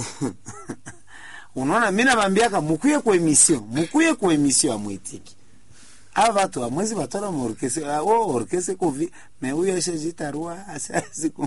unaona mi nabambiaka mukuye ku emission mukuye ku emission amwitiki ava vatu amwezi vatola muorkese o orkese kuvi me huyo ashajitarua asiku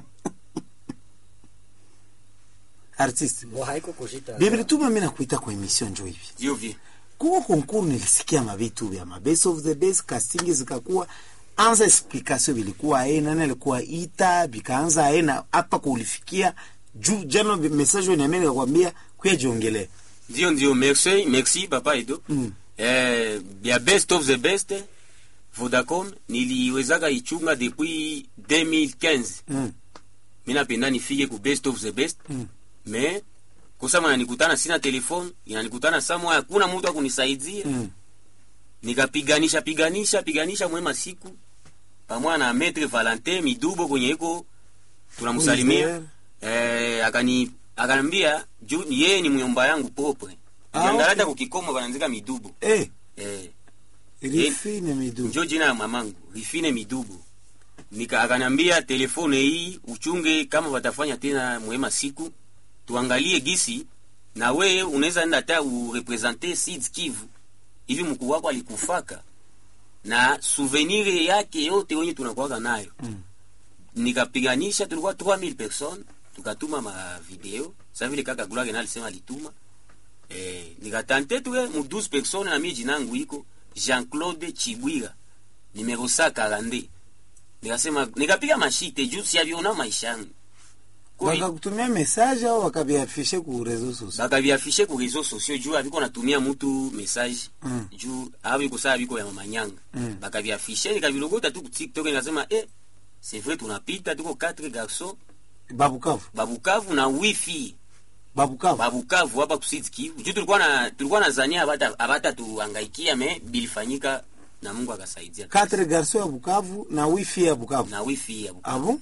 artiste Bo haiko kushita. bibili mi nakuita ku emission njo hivi Ndio vi. kuko konkuru nilisikia mavitu vya mabest of the best casting zikakuwa anza explikasio vilikuwa aye nani alikuwa ita vikaanza aye na hapa kulifikia juu jana message uniambia nikakwambia kuya jiongelee Ndio ndio merci merci papa Edo. Mm. Eh ya best of the best Vodacom niliwezaka ichunga depuis 2015. mm. Mimi napenda nifike ku best of the best. Mm. Mais kusema nanikutana sina telefone, inanikutana samwa hakuna mtu akunisaidia. mm. nikapiganisha piganisha piganisha mwema siku pamoja na Maître Valentin Midubo kwenye iko tunamsalimia eh, akani akanambia juu yeye ni myomba yangu popre Ah, Ukiangalia okay. kukikomo wanaandika Midubo Eh, eh, rifine midu njo jina ya mamangu Rifine Midubo nika akanambia telefone hii uchunge kama watafanya tena mwema siku tuangalie gisi na wewe unaweza enda hata urepresente Sud Kivu hivi mkuu wako alikufaka na souvenir yake yote wenye tunakuwaka nayo Mm. nikapiganisha tulikuwa 3000 personnes tukatuma ma video sasa vile kaka Gloire na alisema alituma eh nikatante tuwe mu 12 personnes na mimi jinangu iko Jean-Claude Chibwira numero 142 nikasema nikapiga mashite juu si aviona maisha yangu Kwa hiyo, wakakutumia message au wakaviafishe ku reseaux sociaux bakaviafishe ku réseaux sociaux juu aviko natumia mutu message Mm. juu aviko saa viko ya mamanyanga Mm. bakaviafishe nikavilogota tu ku TikTok nikasema eh c'est vrai tunapita tuko 4 garçons babukavu babukavu na wifi babukavu babukavu hapa kusiti Kivu juu tulikuwa na tulikuwa na zania abata abata tuangaikia me bilifanyika na Mungu akasaidia quatre garçons ya bukavu na wifi ya bukavu na wifi ya Bukavu. abo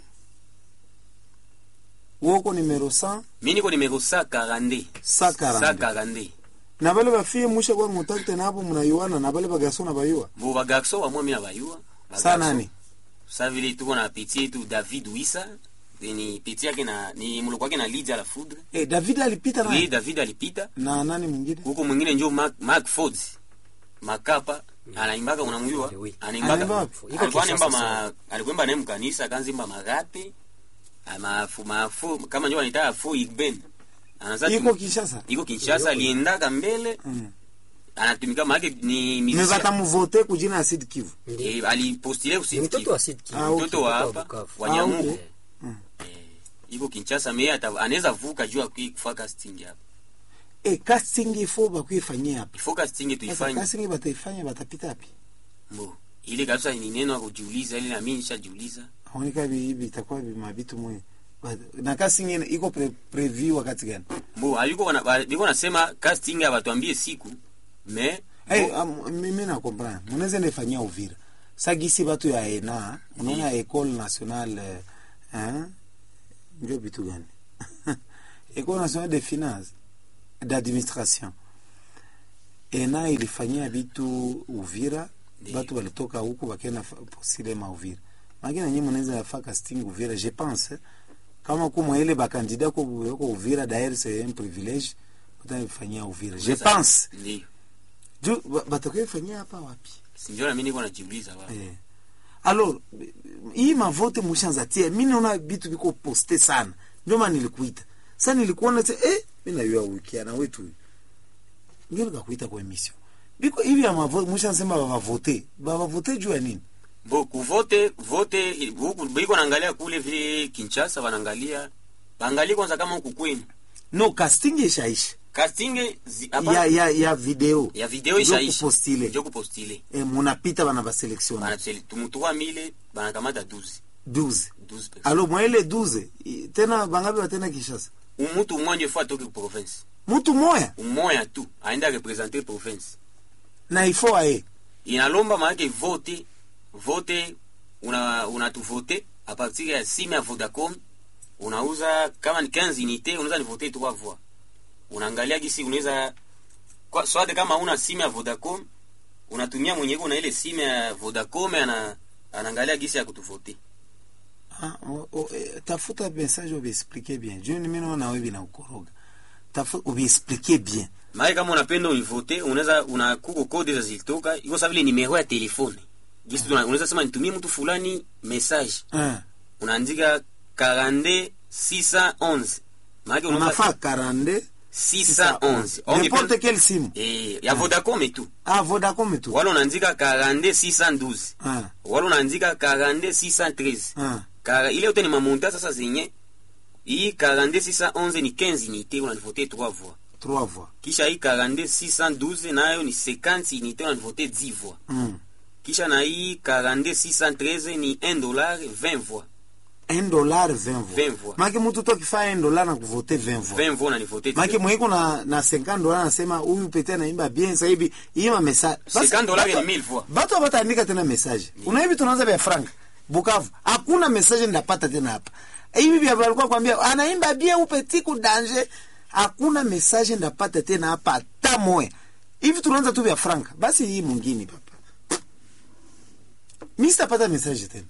woko numero 100 mimi niko nimero 142 142 142 na bale bafie musha kwa mutakte napo mnayuana na bale bagarso na bayua bo bagarso bamwe mimi abayua sa nani sa vile tuko na petit yetu David Wisa ni petit yake na ni mloko wake na Lydia la Foudre eh, david alipita oui na David alipita na nani mwingine huko mwingine njo Mark, Mark Ford makapa anaimbaka unamjua Oui. Anaimba anaimbaka wapi? Iko alikuwa anaimba Kinshasa ma alikuwa naye mkanisa kanzimba magape mafu mafu kama njo anaita fu igben anaza iko kishasa iko Kinshasa aliendaka mbele mm. anatumika maake ni me musicien batamuvote kujina ya Sud Kivu Ndio. Eh, alipostile Ni kusiti mtoto wa Sud Kivu. Ah, okay. mtoto wa Mtoto wa hapa Bukavu. wa Ah, Nyamugo okay. Mm. Eh, iko Kinshasa me ata anaweza vuka juu akui kufa casting hapa eh, casting ifo bakuifanyia hapa ifo casting sasa tuifanye casting bataifanya batapita hapi mbo ile kabisa ni neno ya kujiuliza ile na mimi nishajiuliza aonika hivi itakuwa mabitu mwe But- na casting ina- iko pre, preview wakati gani mbo aliko wana- ba- biko nasema casting abatuambie siku me hey, um, mimi na comprendre munaweza nifanyia Uvira sagisi batu ya ENA unaona Ecole Nationale eh, hein? ndio vitu gani Ecole Nationale de Finance d'Administration ENA ilifanyia vitu Uvira Ndiyo. batu walitoka huku bakenda fa- posilema Uvira makina nyinyi mnaweza yafa casting Uvira je pense kama kumwa ile bakandida ko ko Uvira d'ailleurs c'est un privilège utanifanyia Uvira je Sasa, pense ndio juu ba- batakaifanyia hapa wapi sinjo na mimi niko najiuliza baba eh. alors hii mavote mushanza tia mi naona vitu viko poste sana ndio maana nilikuita sa nilikuona se eh, mi nayua wikiana wetu huyu ndio nikakuita kwa emission biko hivi ya mavote mushansema bavavote bavavote juu ya nini bo kuvote vote huku biko naangalia kule vile Kinshasa wanaangalia baangalie kwanza kama huku kwenu no casting ishaisha casting zi, hapa- ya, ya, ya video ya video Ndio ishaisha kupostile. ndio kupostile eh, munapita bana baselektione bana tumutua mile banakamata 12 12 12 personnes alo mwaile 12 i- tena bangapi batena kishasa umutu mmoja fo atoke ku province mutu moya umoya tu aenda representer province na ifo aye inalomba maanake vote vote una unatuvote a partir ya simu ya Vodacom unauza kama ni 15 unité unaweza ni voter trois fois unaangalia gisi unaweza kwa swate kama una simu ya Vodacom unatumia mwenye kuna ile simu ya Vodacom ana anaangalia gisi ya kutuvote Ah, o- o- eh, tafuta message ubiexplike bien juu mimi naona wewe binaukoroga tafu ubiexplike bien maana kama unapenda univote unaweza una kuko kode za zilitoka iko sawa vile nimero ya telefone gisi tuna- unaweza sema nitumie mtu fulani message eh. unaandika 42 611 maana unaona unafaa karande 611 Au n'importe ungependa- quelle simu eh ya Vodacom tu ah vodacom tu wala unaandika 42 612 ah. wala unaandika 42 613 ah. Kara, ile yote ni mamonta sasa zenye hii 42 611 ni 15 unité unanivote 3 voix trois voix kisha hii 42 612 nayo ni 50 unité unanivote 10 voix mm. kisha na hii 42 613 ni 1 dollar 20 voix un dollar 20 voix 20 voix. maki mutu tokifaa un dollar na kuvote 20 voix 20 voix unanivote maki mwiko na na 50 dollar anasema huyu pete anaimba bien sasa hivi ima message 50 dollars ni 1000 voix batu abataandika tena message una hivi tunaanza vya frank bukavu hakuna message ndapata tena hapa hivi vya walikuwa kwambia anaimba bien upeti ku danger hakuna message ndapata tena hapa hata moya hivi tunaanza tu vya frank basi hii mwingine papa mi sitapata message tena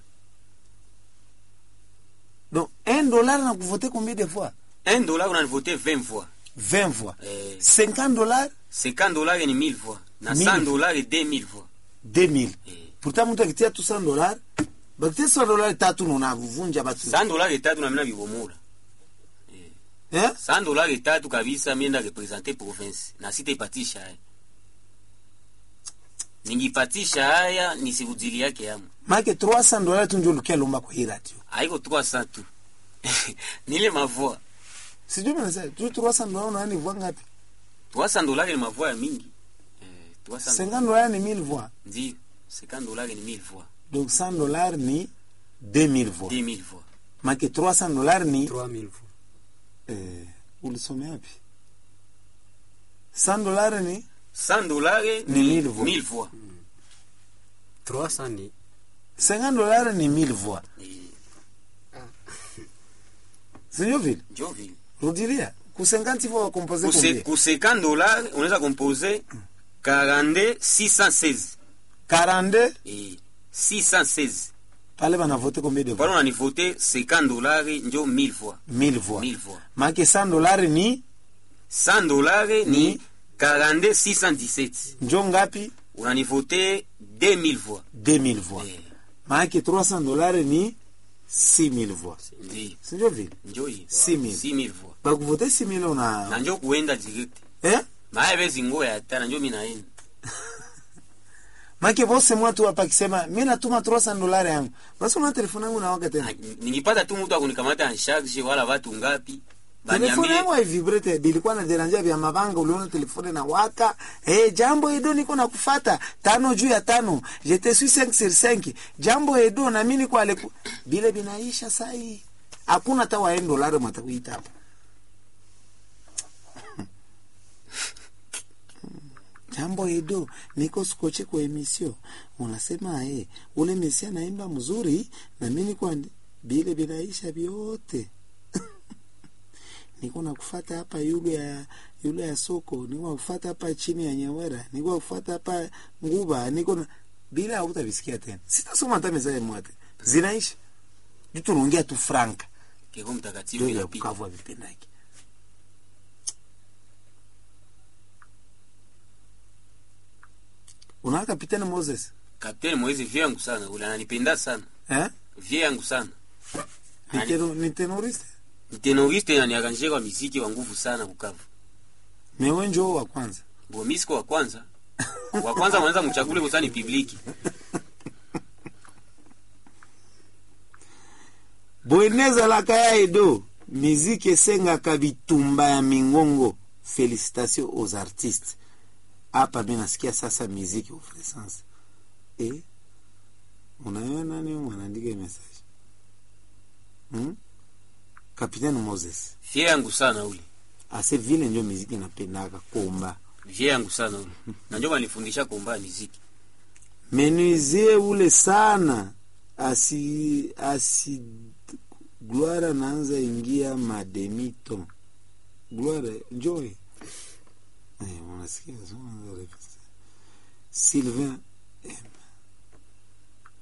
donc un dollar na kuvote combien de fois 1 dollar unanivote 20 voix 20 fois Eh. 50 dollars 50 dollars ni 1000 voix na 1000 100 dollars 2000 voix 2000 Eh. pourtant mtu akitia tu 100 dollars bakitia 100 dollars tatu nonavunja batu 100 dollars tatu na mina bibomula eh? 100 dollars tatu kabisa mienda representer province na sitaipatisha haya ningipatisha haya nisikujili yake yamu make 300 dollars tu ndio lukia lomba kwa hii radio haiko 300 tu nile mavoa sijui mimi nasema tu 300 dollars unaani voix ngapi 300 dollars ni mavoa ya mingi eh, 300 50 dollars ni 1000 voix ndio 50 dollars ni 1000 voix donc 100 dollars ni 2000 voix 2000 voix make 300 dollars ni 3000 fois. eh, ulisomea wapi 100 dollars ni 100 dollars Ni ni 1000 voix. 1000 voix 300 ni 50 dollars ni 1000 voix Eh, sio vile njo vile rudilia ku 50 voix composer Kuse- combien ku 50 dollars unaweza composer 42 616 42 eh, 616 pale bana voter combien de pale voix unanivote 50 dollars njo 1000 voix 1000 voix 1000 voix make 100 dollars ni 100 dollars Ni? ni 42 617 njo ngapi unanivote 2000 voix 2000 voix Eh, maanake 300 dollars ni 6000 voix ndio sinjo vile njo hii 6000. 6000 voix bakuvote 6000 na una njo kuenda direct eh? maye bezi ngo ya tana njo minaenda make vose mwatu hapa akisema mi natuma 300 dollars yangu basi una telefone yangu nawaka tena Ah, ningipata tu mtu akunikamata en charge wala watu ngapi telefone baniambie yangu haivibrete bilikuwa na deranja vya mabanga uliona telefone na waka eh, jambo edo niko na kufata tano juu ya tano jete suis 5 sur 5 jambo edo na mimi niko ale bile binaisha sai hakuna hata wa dollar matakuita hapa jambo edo niko skoche kwa emisio unasema eh, ule mesia naimba mzuri na mimi niko andi- bile binaisha vyote niko nakufata hapa yule ya yule ya soko niko nakufata hapa chini ya nyawera niko nakufata hapa nguba niko na bila hautavisikia tena sitasoma hata mesaje mwate zinaisha juu tunaongea tu franka keko mtakatifu ndio ya inapita Bukavu havipendaki unaona kapitani Moses kapteni Moise vie yangu sana ule ananipenda sana eh vie yangu sana ni Ani- teno- ni tenoriste ni tenoriste na niakanjie kwa miziki wa nguvu sana Bukavu mewe njoo wa kwanza bo mimi siko wa kwanza wa kwanza mwanza mchakule kusani publiki boenezalaka ya edo miziki esengaka bitumba ya mingongo félicitation aux artistes hapa mi nasikia sasa miziki ofresance e unayo nani mwanaandika message hmm? kapitaine moses vie yangu sana ule ase vile njo miziki napendaka komba vie yangu sana ule na ndio wanifundisha kuomba miziki menuisie ule sana asi asi gloire anaanza ingia mademito gloire joy eh, unasikia so unaanza repeat. sylvain M.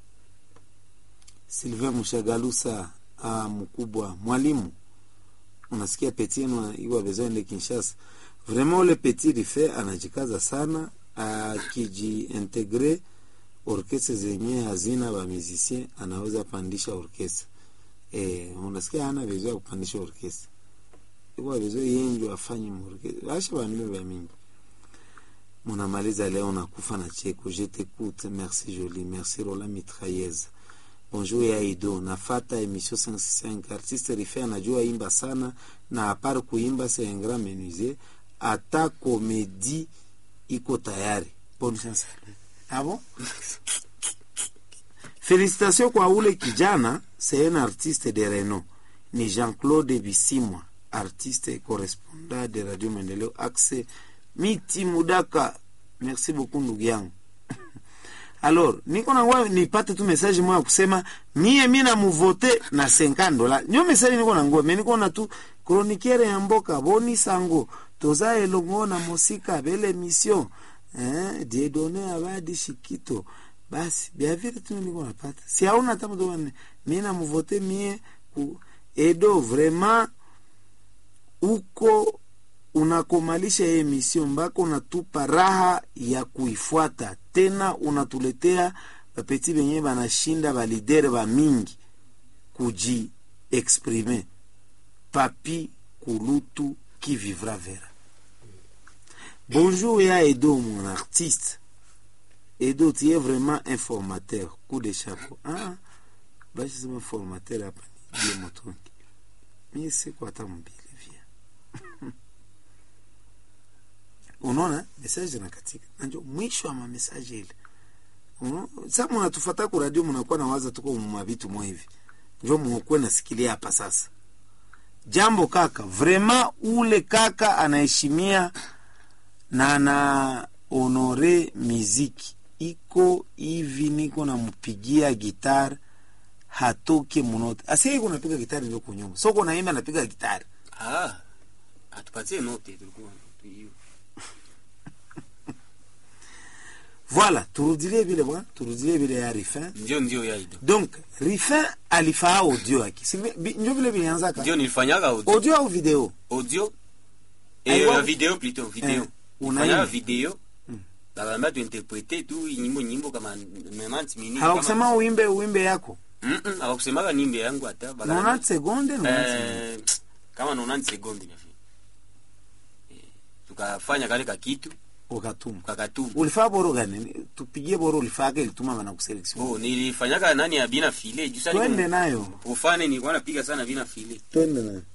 sylvain mshagalusa ah, mkubwa mwalimu unasikia petit eno iwa besoin de Kinshasa vraiment ule petit rife anajikaza sana akijiintegre orkestre zenye hazina ba musicien anaweza pandisha orkestre eh, unasikia hana besoin ya kupandisha orkestre iwa besoin yenjo afanye orkestre asha bandume ba mingi munamaliza leo nakufa na cheko je t'écoute merci joli merci rola mitrailleuse bonjour ya ido nafata emission 565 artiste rife anajua imba sana na apart kuimba c'est un grand menuisier ata komedi iko tayari bonne chance à lui. ah bon félicitations kwa ule kijana c'est un artiste de renom ni jean-claude bisimwa artiste et correspondant de radio maendeleo axe miti mudaka merci beaucoup ndugu yangu alors niko nangwa nipate tu message moya kusema mie mi namuvote na 50 dola nyo message niko nangwa me niko na tu chroniqueur ya mboka boni sango toza elongo na mosika bele mission eh, diedone abadi shikito basi bia vile tu niko napata si hauna hata mtu wane mi namuvote mie ku edo vraiment uko unakomalisha hii emission mpaka unatupa raha ya kuifuata tena unatuletea bapeti benye banashinda balidere ba mingi kuji exprime papi kulutu qui vivra vera bonjour ya edo mon artiste edo tu es vraiment informateur coup de chapeau ah basi sema formateur hapa ni bie motongi mie siko hata mbili via unaona message nakatika nanjo mwisho wa mamesaje ile Uno- sa munatufata ku radio munakuwa na waza tuko mumavitu mwa hivi njo mukuwe nasikilia hapa sasa jambo kaka vrema ule kaka anaheshimia na ana honore miziki iko hivi niko nampigia gitar hatoke munote asiye iko napiga gitari ndio kunyuma soko naimba napiga gitari Ah, atupatie note tulikuwa tu- hiyo. voilà turudilie vile bwana turudilie vile ya rifin Ndio ndio ya ido. donc rifin alifaa audio yake Si vi- vi- njo vile vilianzaka Ndio nilifanyaga audio. audio au video Audio Aiwa- eh video plutôt video. Eh, unaimba. Nilifanyaga video. Bakaniambia tuinterprete tu nyimbo nyimbo kama 90 minutes. hawakusema uimbe uimbe yako Mm -mm, hawakusemaga nimbe yangu hata. bakaniambia- 90 sekunde 90 sekunde. Eh, kama 90 sekunde na Eh, tukafanya kale ka kitu ukatuma kakatuma. ulifaa boro gani tupigie boro ulifake ilituma bana kuselection Oh, nilifanyaga nani ya bina file juu sasa twende niko- nayo Profane nilikuwa napiga sana bina file. twende nayo